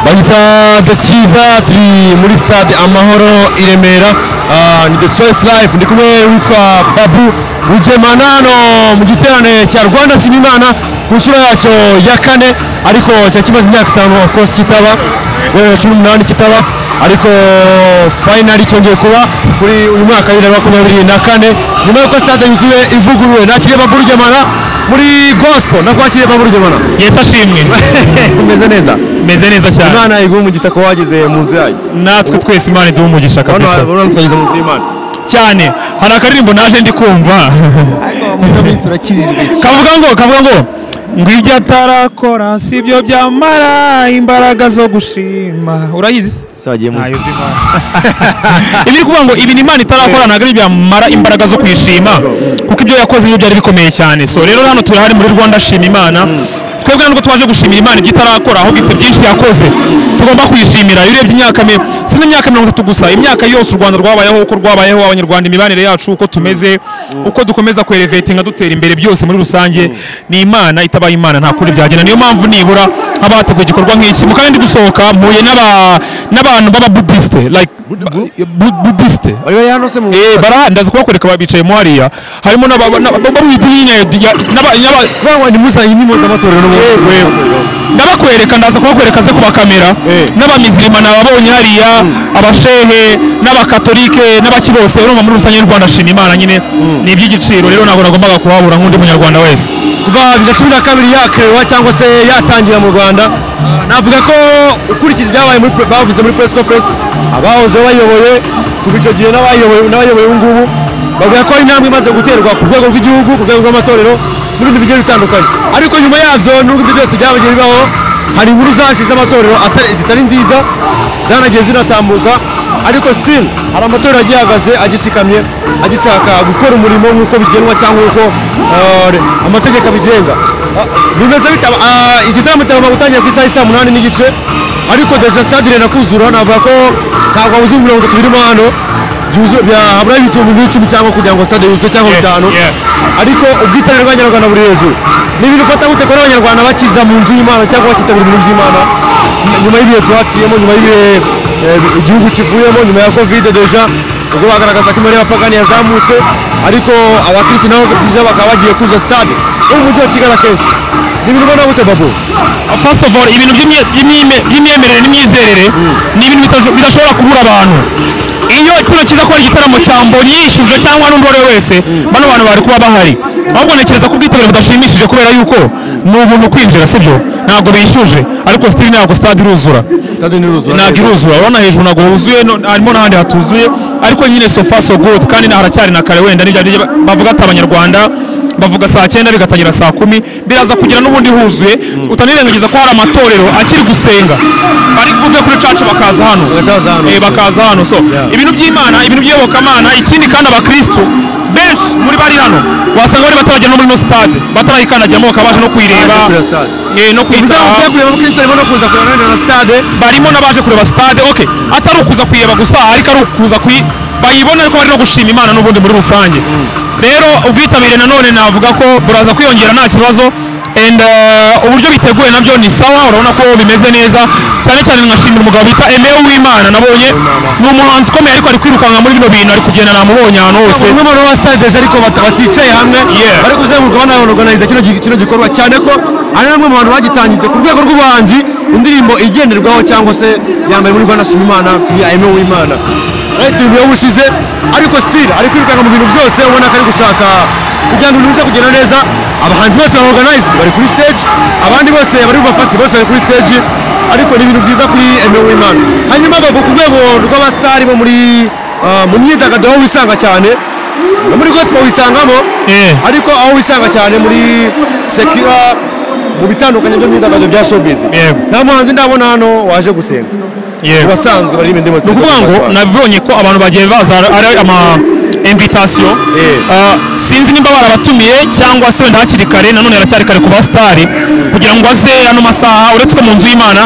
banyita the cyiza turi muri stade amahoro i remera Ah, ni the choice life ndi kumwe witwa babu rugemana hano mu giterane cya rwanda shimimana ku nshuro yacyo ya kane ariko cyari kimaze imyaka itanu of course kitaba we cumi n'umunani kitaba ariko finally cyongeye kuba kuri uyu mwaka wa bibiri na makumyabiri na kane nyuma y'uko stade yuzuye ivuguruwe nakiriye babu rugemana muri gospel nakwakiriye babu rugemana yesi ashimwe umeze neza meze neza cyane imana iguha umugisha kuba wageze mu nzu yayo natwe twese imana iduha umugisha urabona kabisa urabona twageze mu nzu y'imana cyane hari akaririmbo naje ndi kumva kavuga ngo kavuga ngo ngo ibyo atarakora si byo byamara imbaraga zo gushima urayizi se ese wagiye mu nzu ibi ni ukuvuga ngo ibi ni imana itarakora ntabwo ari byamara imbaraga zo kuyishima kuko ibyo yakoze nibyo byari bikomeye cyane so rero hano turahari muri rwanda shima imana twebwe nubwo twaje gushimira imana ibyo itarakora ahubwo ifite byinshi yakoze tugomba kuyishimira iyo urebye imyaka mi- si n'imyaka mirongo itatu gusa imyaka yose u rwanda rwabayeho uko rwabayeho abanyarwanda imibanire yacu uko tumeze uko dukomeza kwerevetinga dutera imbere byose muri rusange ni imana itabaye imana nta kundi byagenda niyo mpamvu nibura haba hateguwe igikorwa nk'iki mu karere ndi gusohoka mpuye n'aba- n'abantu b'ababudisite like Bu- budisite bari bari hano se mu Eh, bara ndaza kubakwereka bicayemo hariya harimo n'aba- n'aba- b'ab'idini ya- ya- n'aba- n'aba- kuvuga ngo ni muza iyi ni mpuzamatorero no mu ndabakwereka ndaza kubakwereka ze ku bakamera Eh. n'abamizirima nababonye hariya abashehe n'abakatolike n'abaki bose urumva muri rusange y'u rwanda shima imana nyine ni iby'igiciro rero ntabwo nagombaga kuhabura nk'undi munyarwanda wese kuva bibiri na cumi na kabiri yakerewa cyangwa se yatangira mu rwanda navuga ko ukurikije ibyabaye muri pre- bavuze muri press conference abahoze bayoboye kuva icyo gihe n'abayoboye n'abayoboye ubu ngubu bavuga ko hari intambwe imaze guterwa ku rwego rw'igihugu ku rwego rw'amatorero n'ibindi bigiye bitandukanye ariko nyuma yabyo n'ubwo ibyo byose byabagiye bibaho hari inkuru zahise z'amatorero atari- zitari nziza zanagiye zinatambuka ariko still hari amatorero agiye ahagaze agishikamye agisaka gukora umurimo nk'uko bigenwa cyangwa nk'uko eh, re- amategeko abigenga Ah, bimeze bite Aba- ah, igitaramo cyagomba gutangira ku isaha isa munani n'igice ariko deja stade irenda kuzura navuga ko ntabwo abuze mirongo itatu birimo hano byuzuye- bya- habura ibitumbi nk'icumi cyangwa kugira ngo stade yuzuye cyangwa Yeah, bitanu yeah. ariko ubwitabire bw'abanyarwanda buri hejuru ni ibintu ufata gute kubona abanyarwanda bakiza mu nzu y'imana cyangwa bakitabira ibintu by'imana nyuma y'ibihe twaciyemo nyuma y'ibihe eh, igihugu kivuyemo nyuma ya kovide deja ubwo bagaragaza ko imibare y'abapagani yazamutse ariko abakirisitu nabo deja bakaba bagiye kuza stade yo mu mujyi wa kigali akenshi ni ibintu ubona gute babo first of all ibintu by'imye- by'imyime- by'imyemerere n'imyizerere ni ibintu bitasho- bidashobora kubura abantu iyo kino kiza kuba ari igitaramo cya mbonyi yishuje cyangwa n'undi uwo ari we wese bano bantu bari kuba bahari ahubwo ntekereza ko ubwitabire budashimishije kubera yuko ni ubuntu kwinjira sibyo ntabwo bishyuje ariko sitiri ntabwo stade iruzura stade ntiruzura ntabwo iruzura urabona hejuru ntabwo huzuye no- harimo n'ahandi hatuzuye ariko nyine so far so good kandi na- haracyari na kare wenda n'ibyo aribyo bavuga ati abanyarwanda bavuga saa cyenda bigatangira saa kumi biraza kugira n'ubundi huzuye utanirengagiza ko hari amatorero akiri gusenga bari buve kuri caca bakaza hano Bakaza hano. Eh, bakaza hano so Yeah. ibintu by'imana ibintu by'iyobokamana ikindi kandi abakirisitu benshi muri bari hano wasanga bari bataragera no muri no stade batarayikandagiramo bakaba baje no kuyireba Baje kureba stade. eh, no bivuze ngo kuyitaha ugiye kureba abakirisitu harimo no kuza kureba na stade barimo n'abaje kureba stade ok atari ukuza kuyireba gusa ariko ari ukuza kuyi bayibona ariko bari no gushima imana n'ubundi muri rusange rero ubwitabire nanone navuga ko buraza kwiyongera nta kibazo and eh, uburyo biteguye nabyo ni sawa urabona ko bimeze neza cyane cyane nkashimira umugabo bita emewe w'imana nabonye ni umuhanzi ukomeye ariko ari kwirukanka muri bino bintu ari kugenda namubonye ahantu hose bamwe mu ba stade deje ariko bata- baticaye hamwe Yeah. bari kuzenguruka banaorganiza kino gi- kino gikorwa cyane ko ari bamwe mu bantu bagitangije ku rwego rw'ubuhanzi indirimbo igenderwaho cyangwa se yambaye muri rwanda shima imana ni aime w'imana leta ibintu yawushize ariko still ari kwirukanka mu bintu byose ubona ko ari gushaka kugira ngo ibintu bize kugenda neza abahanzi bose ba organized bari kuri stage abandi bose bari bubafashe bose bari kuri stage ariko ni ibintu byiza kuri aime w'imana hanyuma babo ku rwego rw'abasitari bo muri ah, mu myidagaduro aho wisanga cyane no muri gospel wisangamo Eh. ariko aho wisanga cyane muri sekira mu bitandukanye byo myidagaduro bya showbiz Yego. nta muhanzi ndabona hano waje gusenga Yeah. ku basanzwe baririmba indirimbo ni ukuvuga ngo nabibonye ko abantu bagiye baza ari ama invitation Yeah. Ah, sinzi nimba barabatumiye cyangwa se wenda hakiri kare nanone haracyari kare ku basitari kugira ngo aze ano masaha uretse ko mu nzu y'imana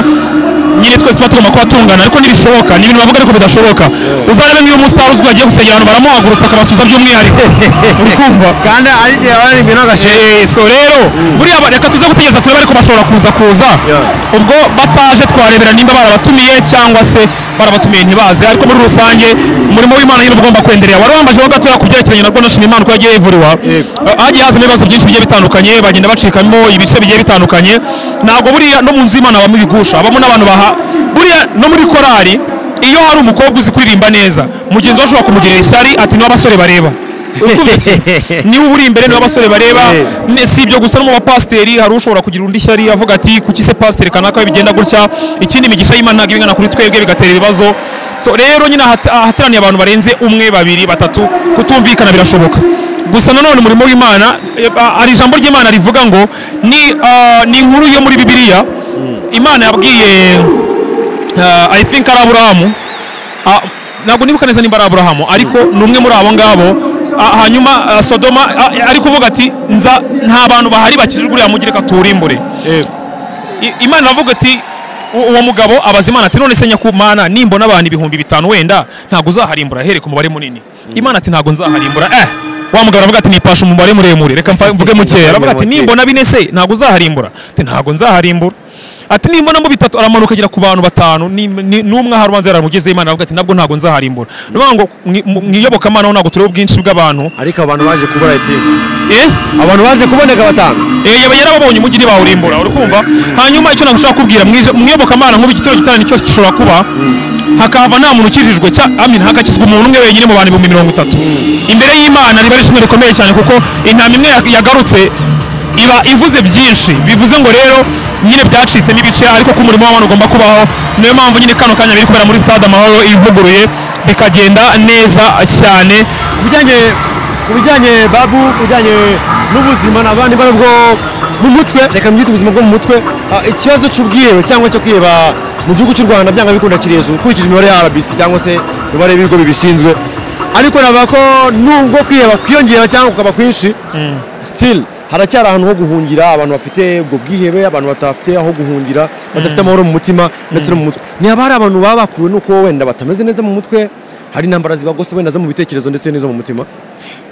nyine twese tuba tugomba kuba tungana ariko ntibishoboka ni ibintu bavuga ariko bidashoboka uzarebe nk'iyo umusitari uzwi wagiye gusengera abantu baramuhagurutsa akabasubiza by'umwihariko uri kumva kandi ari igihe baririmba n'agashe Eh, so rero buriya ba- reka tuze gutegereza turebe ariko bashobora kuza kuza Yeah. ubwo bataje twarebera nimba barabatumiye cyangwa se barabatumiye ntibaze ariko muri rusange umurimo w'imana nyine uba ugomba kwenderera wari wambajemo gatoya ku byerekeranye na bwonoshima imana uko yagiye yivuriwa Yego. Eh, hagiye hazamo ibibazo byinshi bigiye bitandukanye bagenda bacikamo ibice bigiye bitandukanye ntabwo buriya no mu nzu y'imana habamo ibigusha habamo n'abantu baha buriya no muri korali iyo hari umukobwa uzi kuririmba neza mugenzi we ashobora kumugirira ishyari ati niwe abasore bareba Urukumva iki? niba uri imbere niba abasore bareba Yeah. ne- si ibyo gusa no mu bapasiteri hari ushobora kugira undi shyari avuga ati kuki se pasiteri kanaka bigenda gutya ikindi imigisha y'imana ntabwo ibingana kuri twebwe bigatera ibibazo so rero nyine ahat- ahateraniye abantu barenze umwe babiri batatu kutumvikana birashoboka gusa nanone umurimo w'imana eh, ah, hari ijambo ry'imana rivuga ngo ni ah, ni inkuru yo muri bibiliya imana yabwiye ah, i think ari aburahamu Ah, ntabwo nibuka neza nimba ari aburahamu ariko ni umwe muri abo ngabo Ah, hanyuma ah, sodoma ah, ari kuvuga ati nza nta bantu bahari bakijijwe uriya mugi reka tuwurimbure I- imana iravuga ati "U- uwo mugabo abaza imana ati none se nyakumana nimbona abantu ibihumbi bitanu wenda ntabwo uzaharimbura here ku mubare munini imana ati ntabwo nzaharimbura eh wa mugabo aravuga ati nipasha umubare muremure reka mfa- mvuge mukeya aravuga ati nimbona bine se ntabwo uzaharimbura ati ntabwo nzaharimbura ati nimbona mu bitatu aramanuka agera ku bantu batanu ni- ni- n'umwe aha ubanza yaramugeze imana aravuga ati nabwo ntabwo nzaharimbura ni ukuvuga ngo mwi- mu- mwiyobokamana ho ntabwo tureba ubwinshi bw'abantu ariko abantu baje kubura idini eh abantu baje kuboneka batanu Eh, yaba yarababonye umujyi ntibawurimbura urikumva hanyuma icyo nagusha kubwira mwiyobokamana nk'ubu igitero gitanu cyose gishobora kuba hakahava nta muntu ukijijwe cya amin hakakizwa umuntu umwe wenyine mu bantu ibihumbi mirongo itatu imbere y'imana riba ari ishimwe rikomeye cyane kuko intama imwe ya- yagarutse iba ivuze byinshi bivuze ngo rero nyine byacitsemo ibice ariko ko umurimo w'abantu ugomba kubaho niyo mpamvu nyine kano kanya biri kubera muri stade amahoro ivuguruye bikagenda neza cyane ku bijyanye ku bijyanye babu ku bijyanye n'ubuzima n'abandi bari bwo mu mutwe reka mbyite ubuzima bwo mu mutwe ah, ikibazo cy'ubwiherero cyangwa cyo kwiheba mu gihugu cy'u rwanda byanga bikunda kiri hejuru ukurikije imibare ya rbc cyangwa se imibare y'ibigo bibishinzwe ariko navuga ko nubwo kwiheba kwiyongera cyangwa kukaba kwinshi still haracyari ahantu ho guhungira abantu bafite ubwo bwihebe abantu batafite aho guhungira badafite amahoro mu mutima ndetse no mu mutwe ntihaba hari abantu baba bakuwe n'uko wenda batameze neza mu mutwe hari intambara zibagose wenda zo mu bitekerezo ndetse n'izo mu mutima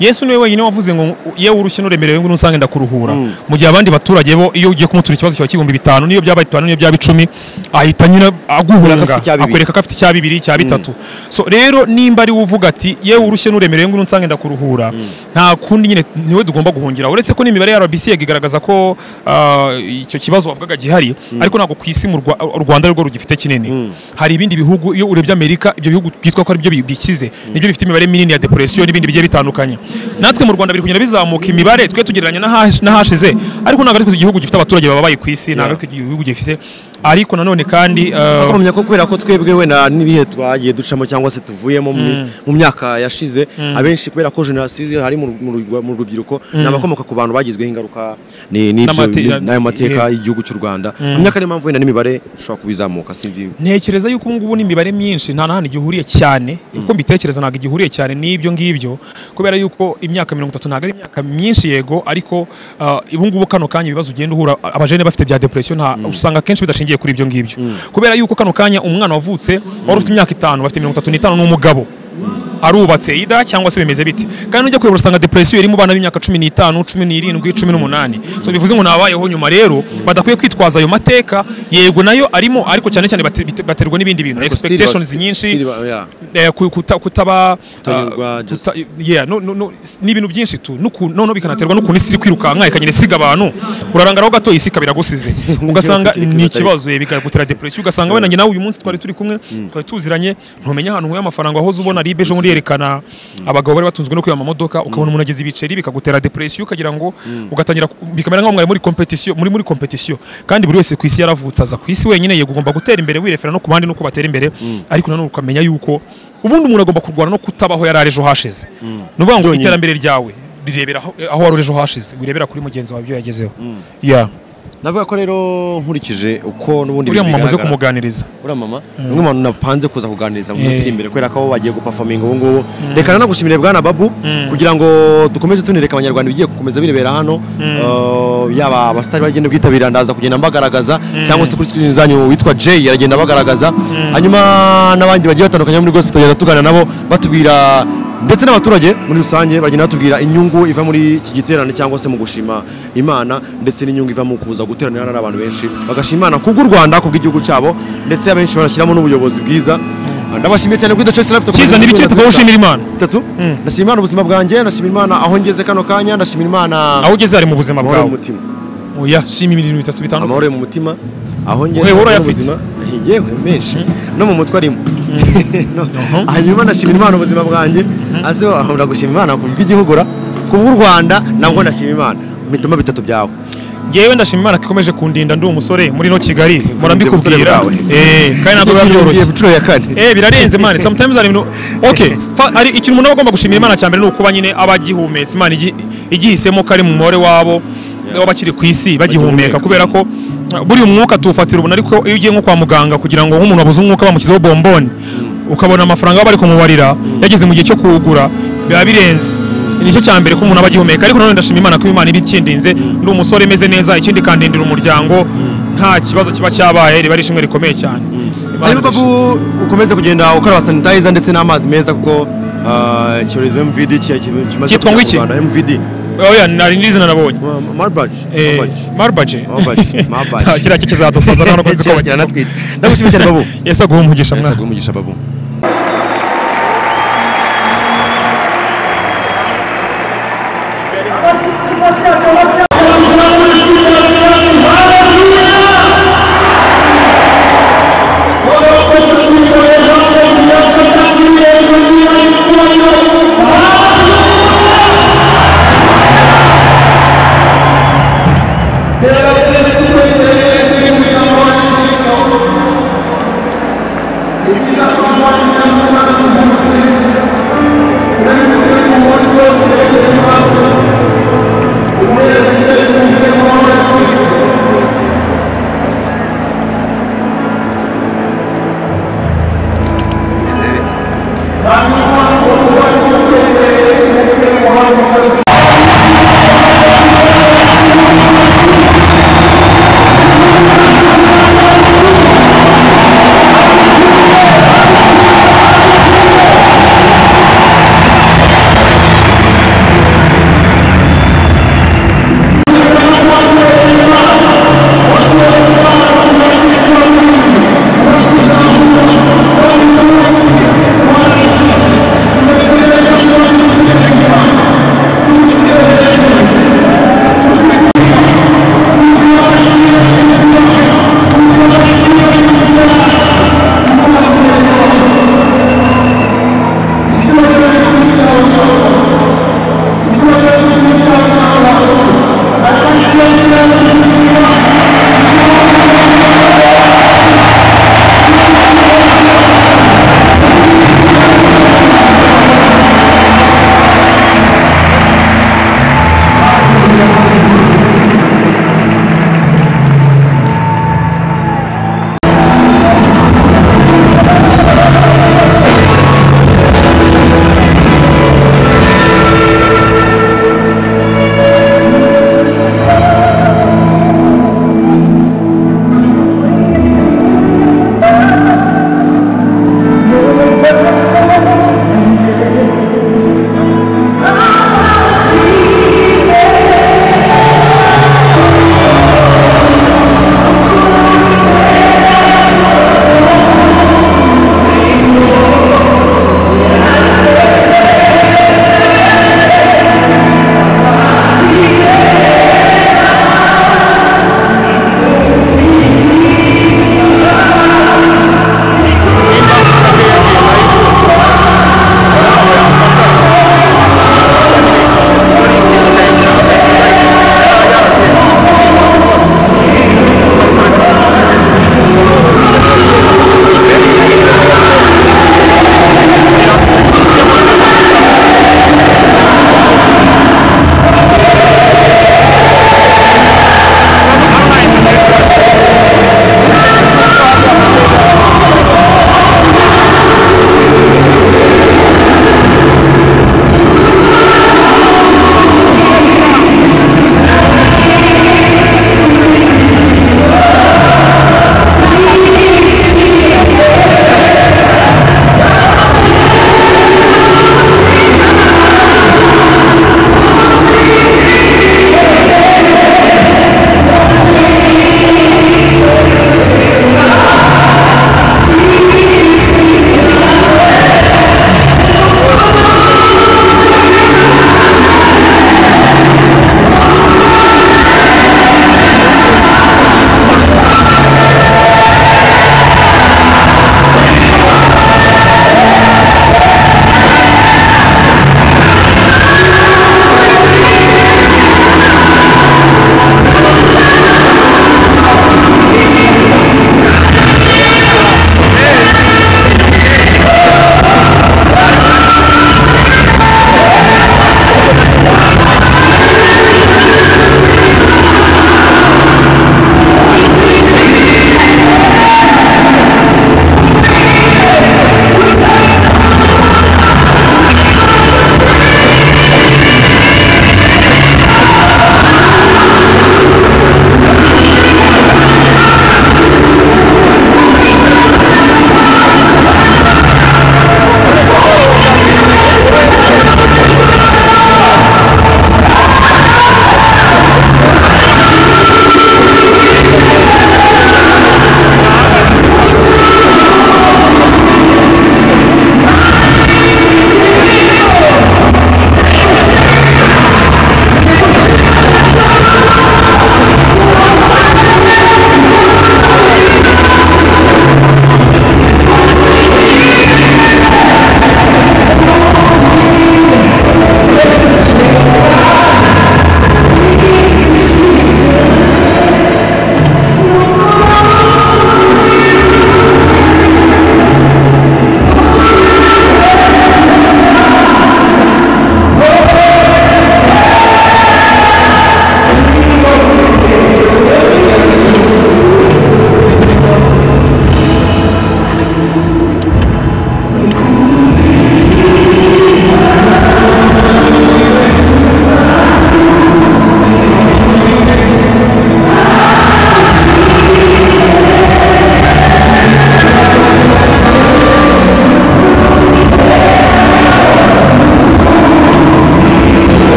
yesu niwe wenyine wavuze ngo yewe urushyi n'uremerewe ngo nusange ndakuruhura mu gihe abandi baturage bo iyo ugiye kumutura ikibazo kiba k'ibihumbi bitanu n'iyo byaba bitanu n'iyo byaba icumi ahita nyine aguhunga Akwereka ko afite icya bibiri. akwereka ko afite icya bibiri icya bitatu so rero nimba ari we uvuga ati yewe urushyi n'uremerewe ngo nusange ndakuruhura nta kundi nyine niwe tugomba guhungira uretse ko n'imibare ya rbc yagigaragaza ko ah, icyo kibazo wavugaga gihari ariko ntabwo ku isi mu Rwa- u rwanda ari rwo rugifite kinini hari ibindi bihugu iyo urebye amerika ibyo bihugu byitwa ko ari byo bikize nibyo bifite imibare minini ya depression n'ibindi bigiye bitandukanye natwe mu rwanda biri kugenda bizamuka imibare twe tugereranya n'ahash- n'ahashize ariko ntabwo ariko igihugu gifite abaturage babaye ku isi ntabwo ariko igihugu gifite ariko nanone kandi ah, urumenya ko kubera ko twebwe wenda n'ibihe twagiye ducamo cyangwa se tuvuyemo mu minsi- mu myaka yashize abenshi kubera ko jenoside hari mu ru- mu ru- mu rubyiruko ni abakomoka ku bantu bagizweho ingaruka ni- n'ibyo- N'amate- n'ayo mateka y'igihugu cy'u rwanda mu myaka niyo mpamvu wenda n'imibare ishobora kuba izamuka sinzi ntekereza yuko ubu ngubu n'imibare myinshi nta n'ahantu igihuriye cyane uko mbitekereza ntabwo igihuriye cyane n'ibyo ngibyo kubera yuko imyaka mirongo itatu ntabwo ari imyaka myinshi yego ariko ah, ubu ngubu kano kanya ibibazo ugenda uhura abajene bafite bya depression nta usanga akenshi bidashingiye kuri ibyo ngibyo kubera yuko kano kanya umwana wavutse wari ufite imyaka itanu bafite mirongo itatu n'itanu n'umugabo arubatse ida cyangwa se bimeze bite kandi nujya kureba urasanga depresiyo iri mu bana b'imyaka cumi n'itanu cumi n'irindwi cumi n'umunani so bivuze ngo nabayeho nyuma rero badakwiye kwitwaza ayo mateka yego nayo arimo ariko cyane cyane bate- bite- baterwa n'ibindi bintu expectations nyinshi eh, ku- kuta- kutaba Kutanyurwa, ah, just- kuta- yeah, no- no- no, s- ni ibintu byinshi tu n'uku- noneho bikanaterwa n'ukuntu isi iri kwirukanka ikagenda isiga abantu urarangaraho gato isi ikaba iragusize ugasanga Ntibyakwiriye ni kwihuta ikibazo eh, bikagutera depresiyo ugasanga wenda njye nawe uyu munsi twari turi kumwe twari tuziranye ntumenya ahantu nkuye amafaranga wahoze ubona ari bejo muri yerekana abagabo bari batunzwe no kwiba amamodoka ukabona umuntu ageze ibiceri bikagutera depresiyo ukagira ngo ugatangira ku- bikamera nk'aho mwari muri competition muri muri competition kandi buri wese ku isi yaravutse aza ku isi wenyine yego ugomba gutera imbere wirefera no ku bandi nuko batera imbere ariko nanone ukamenya yuko ubundi umuntu agomba kurwana no kutabaho yari ari ejo hashize ni ukuvuga ngo Byonyine. iterambere ryawe rirebera aho aho wari uri ejo hashize wirebera kuri mugenzi wawe ibyo yagezeho yeah navuga ko rero nkurikije uko n'ubundi uriya mumama uze bigaragara- kumuganiriza uriya mama ni umwe mu bantu napanze kuza kuganiriza mu minota iri imbere kubera ko abo bagiye gupafominga ubu ngubu reka nanagushimire bwana babu kugira ngo dukomeze tunereka abanyarwanda ibigiye gukomeza birebera hano Eh, yaba abasitari bagenda bwitabira ndaza kugenda mbagaragaza cyangwa se kuri screen zanyu witwa Jay aragenda abagaragaza hanyuma n'abandi bagiye batandukanye bo muri gospel tugenda tugana nabo batubwira ndetse n'abaturage muri rusange bagenda batubwira inyungu iva muri iki giterane cyangwa se mu gushima imana ndetse n'inyungu iva mu kuza guteranira hari abantu benshi bagashima imana kubw'u rwanda kubw'igihugu cyabo ndetse abenshi barashyiramo n'ubuyobozi bwiza ndabashimiye cyane kuri The Choice Life cyiza tugakomeza n'ibiki tukawushimira imana bitatu ndashima imana ubuzima bwanjye ndashima imana aho ngeze kano kanya ndashima imana aho ugeze hari mu buzima amahoro bwawe mu mutima oya shima ibintu bitatu bitandukanye amahoro yo mu mutima aho ngeze Uhebura amahoro ayafite. y'ubuzima. yewe menshi no mu mutwe arimo No. hanyuma ndashima imana ubuzima bwanjye aze ahobora gushima imana ku bw'igihugu ra ku bw'u rwanda nabwo ndashima imana mitoma bitatu byawe yewe ndashima imana ko ikomeje kundinda ndi umusore muri no kigali Ubuzima murambikubwira bwawe. Eh, kandi ntabwo biba byoroshye inshuro ya kane Eh birarenze imana sometimes hari ibintu okay fa- hari ikintu umuntu aba agomba gushimira imana cya mbere ni ukuba nyine abagihumetse imana igi- igihisemo ko ari mu mubare wabo w'abakiri ku isi bagihumeka kubera ko uh, buriya umwuka tuwufatira ubona ariko iyo ugiye nko kwa muganga kugira ngo nk'umuntu wabuze umwuka bamushyizeho bomboni ukabona amafaranga baba bari kumubarira yageze mu gihe cyo kuwugura biba birenze nicyo cya mbere ko umuntu aba agihumeka ariko nanone ndashima imana ko imana iba ikindinze ndi umusore meze neza ikindi ikandindira umuryango nta kibazo kiba cyabaye riba ari ishimwe rikomeye cyane Imana hanyuma irashimwe. babu ukomeze kugenda ukaraba sanitayiza ndetse n'amazi meza kuko ah, icyorezo mvd ki- ki- kimaze Cyitwa ngo iki? kugera mu Rwanda, mvd oya nari ndizina nabonye Ma- marburg Marburg. marbaje Marburg, Marburg. kiriya cyo kizadusaza ntabwo nzi ko Kira- bagira kiranatwica ndagushimye cyane babu yese aguha umugisha Ese mwana aguhe umugisha babu Thank you.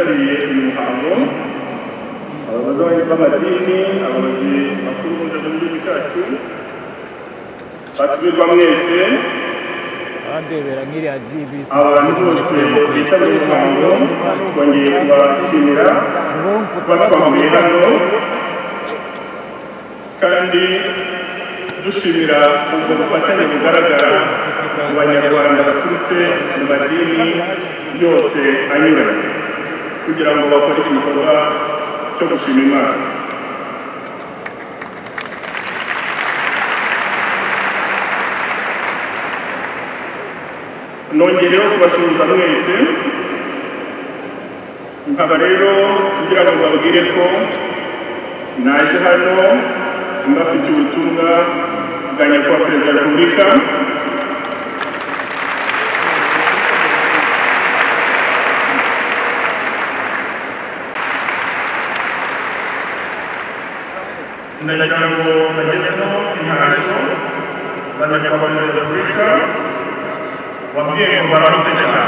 uyu muhango abayobozi b'amadini abayobozi bakuru mu nzego z'igihugu cyacu batumirwa mwese aradebera nk'iriya gbc abantu bose bitabiriye uyu muhango bongeye kubashimira kuba twahuriye hano kandi dushimira ubwo bufatanye bugaragara mu banyarwanda baturutse mu madini yose anyuranye kugira ngo bakore iki gikorwa cyo gushima imana nongereho kubasuhuza mwese nkaba rero kugira ngo babwire ko naje hano mbafitiye ubutumwa bwa nyakubahwa perezida wa repubulika ndagira ngo bagezeho intashyo za nyakubahwa perezida wa repubulika wabwiye ngo baramutse cyane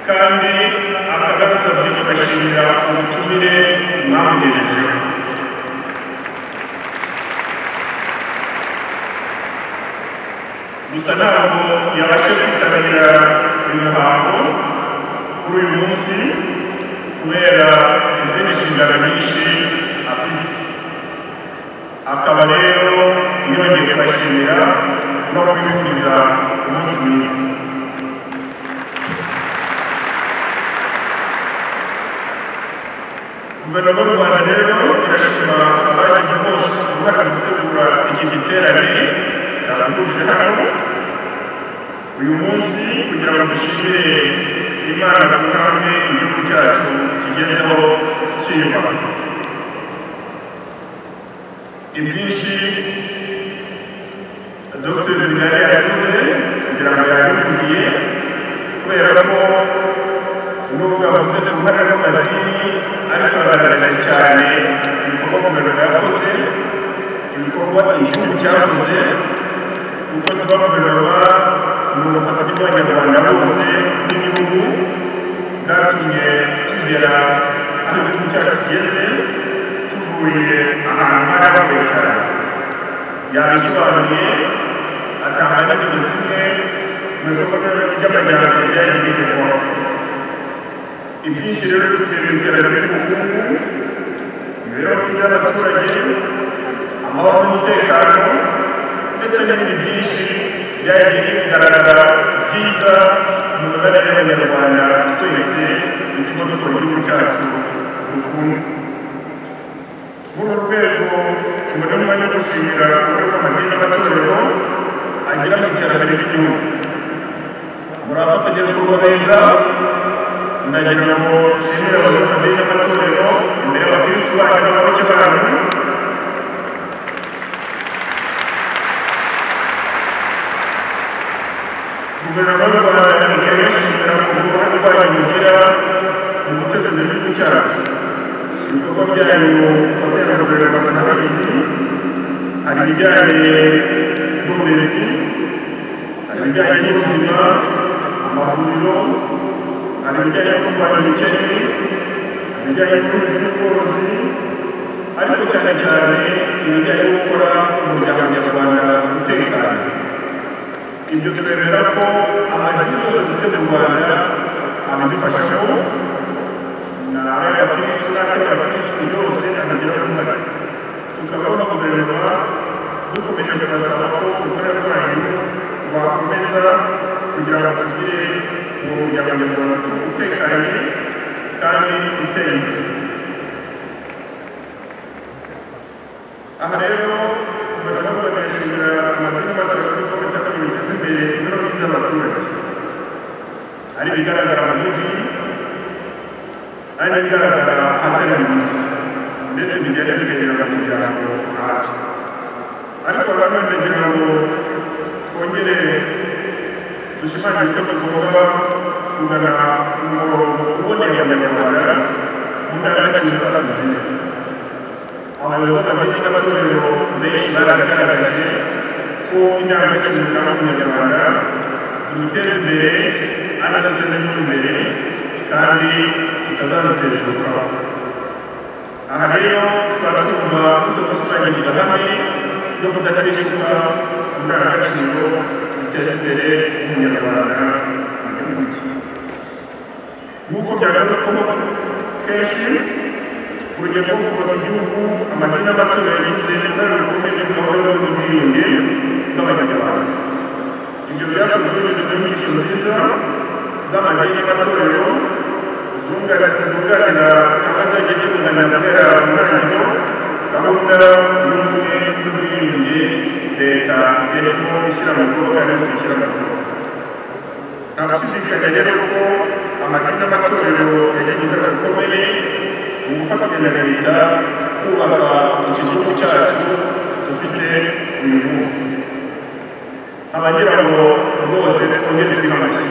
kandi akabasabye kubashimira ubutumire mwangejejeho gusa ntabwo yabashe kwitabira imihango kuri uyu munsi kubera izindi nshingano nyinshi afite akaba rero yongeye kubashimira no kubifuriza umunsi mwiza guverinoma y'u rwanda rero irashima abagize bose uruhare mu gutegura iki giterane cyahurije hano uyu munsi kugira ngo dushimire imana ku ntambwe igihugu cyacu kigezeho cyiyubaka ibyinshi dr binari yavuze kugira ngo yabivugiye kubera ko nubwo avuze ku ruhare rw'amadini ariko aragaragaye cyane ibikorwa guverinoma yakoze ibikorwa igihugu cyakoze uko tuba guverinoma ni ubufatanye bw'abanyarwanda bose n'ibihugu bwatumye tugera aho igihugu cyacu kigeze tuvuye ahantu hari abagoye cyane yabisobanuye atanga n'ingero zimwe mu bikorwa by'amajyambere bijyanye n'igikorwa ibyinshi rero bikurikira iterambere ry'ubukungu imibereho myiza y'abaturage amahoro n'umutekano ndetse n'ibindi byinshi byagiye bigaragara byiza mu mibanire y'abanyarwanda twese bituma dukora igihugu cyacu dukunda muri uru rwego tubona umwanya wo gushimira uruhare rw'amadini n'amatorero agira mu iterambere ry'igihugu muri abafatanyabikorwa beza ndagira ngo nshimire abayobozi n'amatorero imbere y'abakirisitu banyu n'abayoboke banyu guverinoma y'u rwanda ikaba ibashimira ku uruhare rwanyu mugira mu guteza imbere igihugu cyacu ibikorwa byanyu mufatanya na guverinoma turabizi hari ibijyanye n'uburezi hari ibijyanye n'ubuzima amavuriro hari ibijyanye no kurwanya ubukene ibijyanye n'ubuhinzi n'ubworozi ariko cyane cyane ibijyanye no gukora umuryango nyarwanda utekanye ibyo twemera ko amadini yose dufite mu rwanda abidufashamo n'ay'abakirisitu n'atari abakirisitu yose abigiraho uruhare tukaba na guverinoma dukomeje kubasaba ko uruhare rwanyu rwakomeza kugira ngo tugire umuryango nyarwanda utekanye kandi uteye imbere aha rero guverinoma y'u rwanda irashimira amadini n'amatorero ko bitanga biteza imbere imibereho myiza y'abaturage hari ibigaragara mu mujyi hari n'ibigaragara ahatari mu mujyi ndetse bigenda bigarira mu muryango hasi ariko nanone ndagira ngo twongere dushimangira ko tugomba kugana umurongo uboneye abanyarwanda mu ndangagaciro zacu nziza abayobozi b'amadini n'amatorero benshi baragaragaje ko indangagaciro ziranga umunyarwanda twiteze imbere kandi adateze imbere kandi tutazamutezukaho aha rero tukaba twumva tuzo gushimangirira hamwe no kudatishuka ku ndangagaciro ziteza imbere umunyarwanda mu gihugu cye nk'uko byagarutsweho kenshi urugero rwo kubaka igihugu amadini n'amatorero yagize uruhare rukomeye mu gahunda y'ubwiyunge bw'abanyarwanda ibyo byakozwe binyuze mu nyigisho nziza z'amadini y'amatorero zunganira cyangwa zagiye zunganira guhera mu ntangiriro gahunda y'ubumwe n'ubwiyunge leta yarimo ishyira mu bikorwa kandi tukishyira mu bikorwa nta gushidikanya rero ko amadini n'amatorero yagize uruhare rukomeye mu gufatanya na leta kubaka iki gihugu cyacu dufite uyu munsi abagira ngo rwose twongere twite amashyi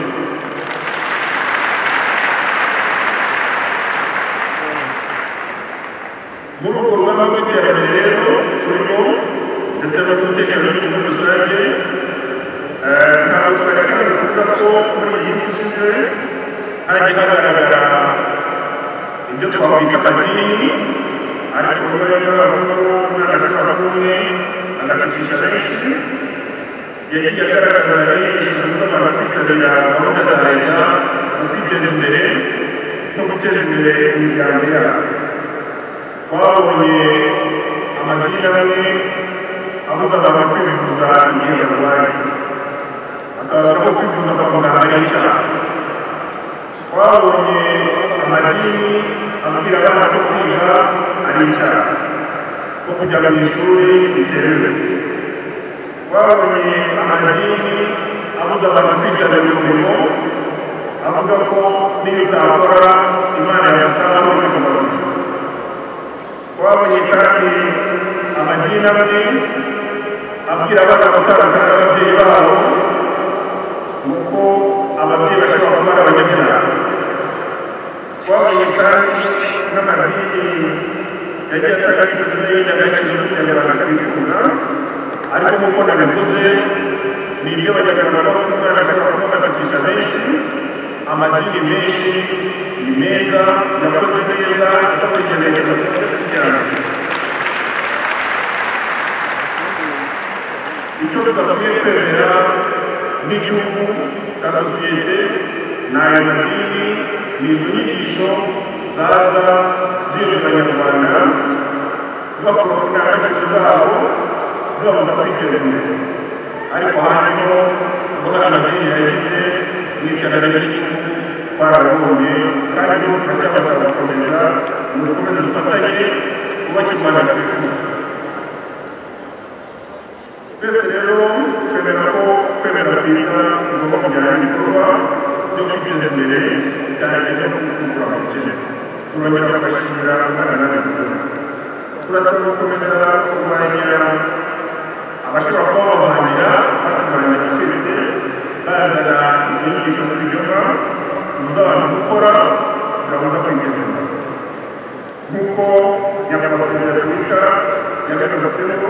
muri urwo rugamba rw'iterambere rero turimo ndetse no mu bitekerezo by'igihugu rusange eh, ntabwo tugaragara kuvuga ko muri iyi minsi ishize hagiye hagaragara ibyo twakwita amadini ariko kuba yaravugaho umwana ashobora kumwe agatakisha benshi yagiye agaragaza inyigisho nziza abantu kwitabira gahunda za leta mu kwiteza imbere no guteza imbere imiryango yabo twabonye amadini amwe abuza abantu kwivuza igihe barwaye akavuga ko kwivuza kwa muganga ari icyaha twabonye amadini abwira abana ko kwiga ari icyaha ko kujya mu ishuri bitemewe twabonye amadini abuza abantu kwitabira umurimo avuga ko n'iyo utakora imana yamusangaho uri kugaruka twabonye kandi amadini amwe abwira abana gutandukana n'ababyeyi babo ni uko ababyeyi bashobora kuba ari abanyabyaha twabonye kandi n'amadini yagiye atanga inzozi n'indangagaciro z'umunyarwanda twifuza ariko nk'uko nabivuze ni ibyo abanyarwanda baba umwana ashobora kuba atakisha benshi amadini menshi ni meza yakoze neza icyo tugeneye tugakurikirana icyo tudakwiye kwemera n'igihugu na sosiyete ni ayo madini ni izo nyigisho zaza ziyobera abanyarwanda zibakura ku ndangagaciro zabo zibabuza kwiteza imbere ariko harimo ko hari amadini yagize n'iterambere ry'igihugu twarabonye kandi nibo turacyabasaba gukomeza ngo dukomeze dufatanye twubake u rwanda twifuza twese rero twemera ko kwemera kwiza bigomba kujyana n'ibikorwa byo kwiteza imbere cyane cyane no gukura abakene turongera tugashimira umwana nawe gusaba turasaba gukomeza kurwanya abashobora kuba babahanira batuvanye twese bazana izo nyigisho z'ibinyoma zibuza abantu gukora zibabuza kwiteza imbere nk'uko nyakubahwa perezida wa repubulika yabigarutseho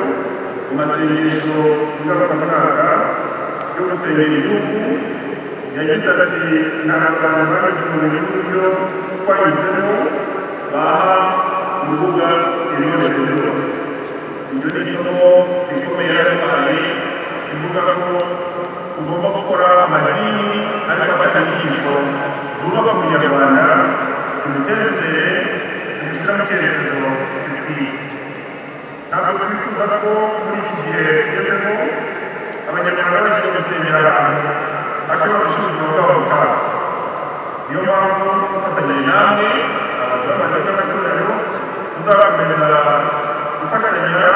mu masengesho ngarukamwaka yo gusengera igihugu yagize ati ni amagambo mwanditse mu bintu n'ibyo twanyuzemo baha urubuga ibibonetse byose iryo ni isomo rikomeye yaraduhaye rivuga ko tugomba gukora amadini ariko afata inyigisho zubaka umunyarwanda zimuteza imbere zimushyira mu cyerekezo gikwiye ntabwo twifuza ko muri iki gihe tugezemo abanyarwanda bagiye gusengera ahantu hashobora gushyira ubuzima bwabo mu kaga niyo mpamvu dufatanya namwe abayobozi b'amadini n'amatorero tuzakomeza gufashanya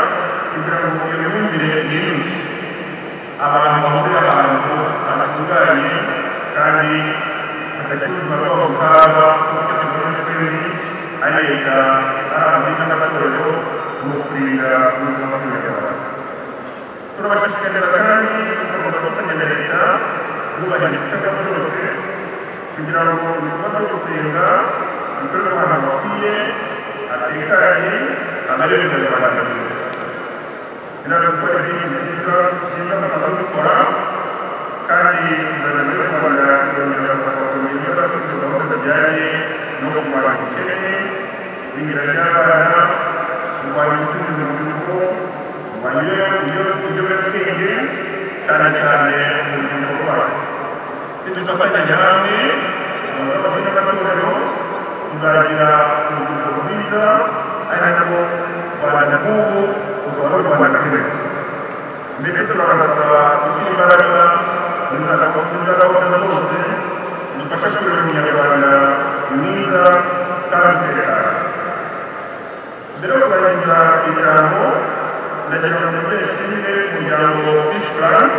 kugira ngo iyo myumvire ihinduke abantu bahurira ahantu hatunganye kandi hadashyira ubuzima bwabo mu kaga kuko tuvuze twembi ari leta ari amadini n'amatorero mu kurinda ubuzima bw'abanyarwanda turabashishikariza kandi gukomeza gufatanya na leta zubahiriza ibisabwa byose kugira ngo ibikorwa byo gusenga bikorerwe ahantu hakwiye hatekanye amarebe umunyarwanda mwiza binaza gukora ibyinshi byiza byiza musanzwe mukora kandi munyarwanda nidufatanya hamwe abasabwe n'amatorero tuzagira urubyiruko rwiza ari narwo rwanda rw'ubu rukaba ari u rwanda rw'ejo mbese turabasaba gushyira imbaraga muri za gahunda muri za gahunda zose zidufasha kurera umunyarwanda mwiza kandi utekanye mbere yo kurangiza ijambo ndagira ngo ngere ishimwe umuryango peace plan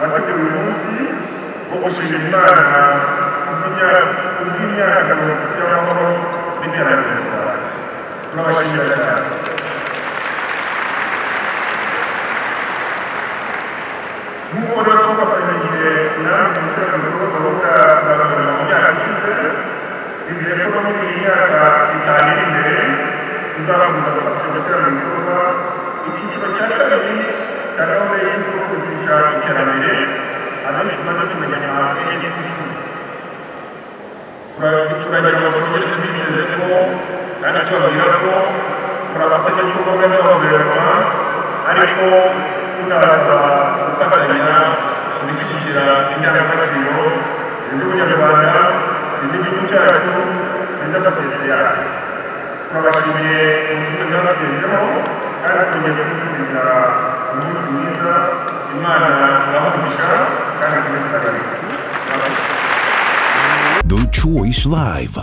wateguye uyu munsi wo gushimira imana kubw'imyaka- kubw'imyaka mirongo itatu y'amahoro n'iterambere mu rwanda turabashimira cyane nk'uko rero twafatanyije namwe gushyira mu bikorwa gahunda za guverinoma mu myaka ishize nizeye ko no muri iyi myaka itanu iri imbere tuzakomeza gufatanya gushyira mu bikorwa icyiciro cya kabiri cya gahunda y'irindi yo kwihutisha iterambere abenshi tumaze kumenya nka nsdt turagira ngo twongere tubizeze ko kandi tubabwira ko turafatanya ibikorwa za guverinoma ariko tunabasaba gufatanya gushyigikira indangagaciro zirimo ubunyarwanda zirimo igihugu cyacu zirimo sosiyete yacu turabashimiye ubutumwa mwatugejejeho kandi twongeye kubifuriza umunsi mwiza imana irahumugisha kandi ikomeze ihagarike murakoze The Choice Live.